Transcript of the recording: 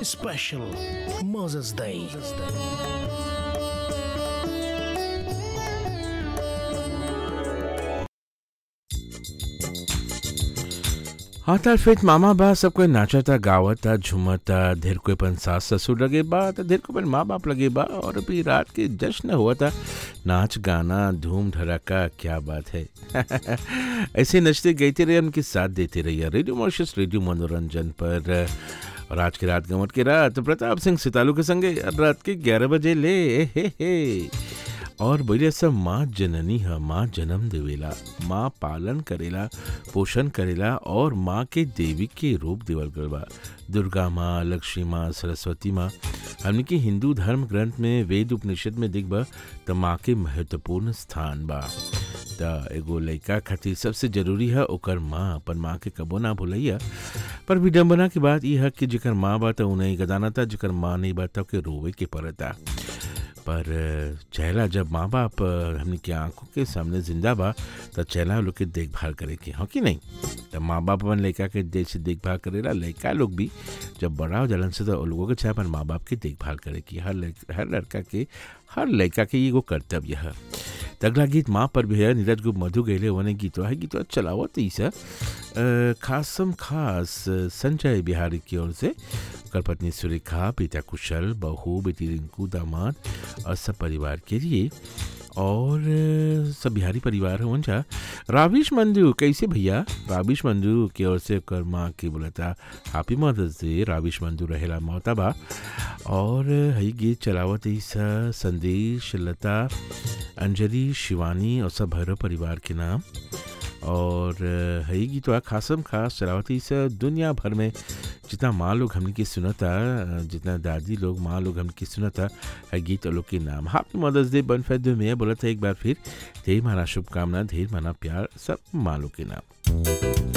Special Moses Day. हाँ तार फिर मामा बा सब कोई नाचता गावता झूमता ढेर कोई अपन सास ससुर लगे बा तो ढेर कोई अपन माँ बाप लगे बा और अभी रात के जश्न हुआ था नाच गाना धूम धड़ाका क्या बात है ऐसे नचते गाते रहे उनके साथ देते रहिए रेडियो मॉर्शस रेडियो मनोरंजन पर और आज की रात गमट की रात प्रताप सिंह सितालू के संगे रात के ग्यारह बजे ले हे हे और बोले सब माँ जननी है माँ जन्म देवेला माँ पालन करेला पोषण करेला और माँ के देवी के रूप देवल गल बा दुर्गा माँ लक्ष्मी माँ सरस्वती माँ हमने के हिंदू धर्म ग्रंथ में वेद उपनिषद में दिख बा त माँ के महत्वपूर्ण स्थान बा त एगो लड़का खातिर सबसे जरूरी है ओकर माँ अपन माँ के कबो ना भूलैया पर विडम्बना की बात यह है कि जेकर माँ बा त उन्हें गदाना था जेकर माँ नहीं बा त के रोवे के पड़ता पर चेहरा जब माँ बाप हमने के आंखों के सामने जिंदा बा तो चेहरा लोग के देखभाल करे के हाँ कि नहीं तो माँ बाप अपन लड़का के जैसे देखभाल करेला लड़का लोग भी जब बड़ा हो जलन से तो लोगों के चाहे अपन माँ बाप की देखभाल करे की हर हर लड़का के हर लड़का के एगो कर्तव्य है अगला गीत माँ पर भी है नीरज गुप्त मधु गैले वन गीत है गीत चलावत ही सर खासम खास संजय बिहारी की ओर से कर पत्नी सुरेखा पिता कुशल बहू बेटी रिंकू दामाद और सब परिवार के लिए और सब बिहारी परिवार है उनका राविश मंजू कैसे भैया राविश मंजू की ओर से कर माँ की बोला था happy mother's day Ravish Manju रहेला मोहताबा और हई गीत चलावत ही संदेश लता अंजलि शिवानी और सब भैरव परिवार के नाम और हई गीत खासम खास चलावती से दुनिया भर में जितना माँ लोग हमने की सुनता जितना दादी लोग माँ लोग हमने सुनता है गीत लोग के नाम हैप्पी मदर्स डे बन फैद में बोला था एक बार फिर ढेर माना शुभकामना ढेर माना प्यार सब माँ लोग के नाम